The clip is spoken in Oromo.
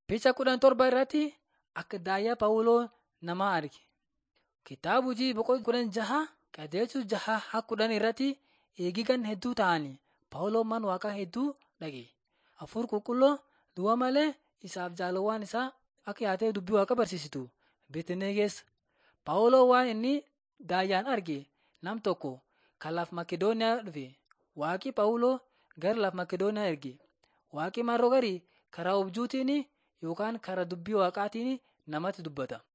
Picha kudhan torba irratti akka daayyaa Phaawuloo namaa arge. Kitaaba hojii boqonnaa kudhan jaha qajeelchuu jaha haa kudhan irratti eegigan hedduu ta'anii Phaawuloon mana waaqaa hedduu dhaqe. Hafuur qulqulluu du'a malee isaaf jaalawwan isaa akka yaatee dubbii waaqa barsiisitu Beetinee geessa. Phaawuloon waan inni daayyaan arge nam tokko kan laf Makedooniyaa dhufe. Waaqi Phaawuloo gara laf Makedooniyaa erge. Waaqi marroo garii karaa abjuutiin yookaan karaa dubbii waaqaatiin namatti dubbata.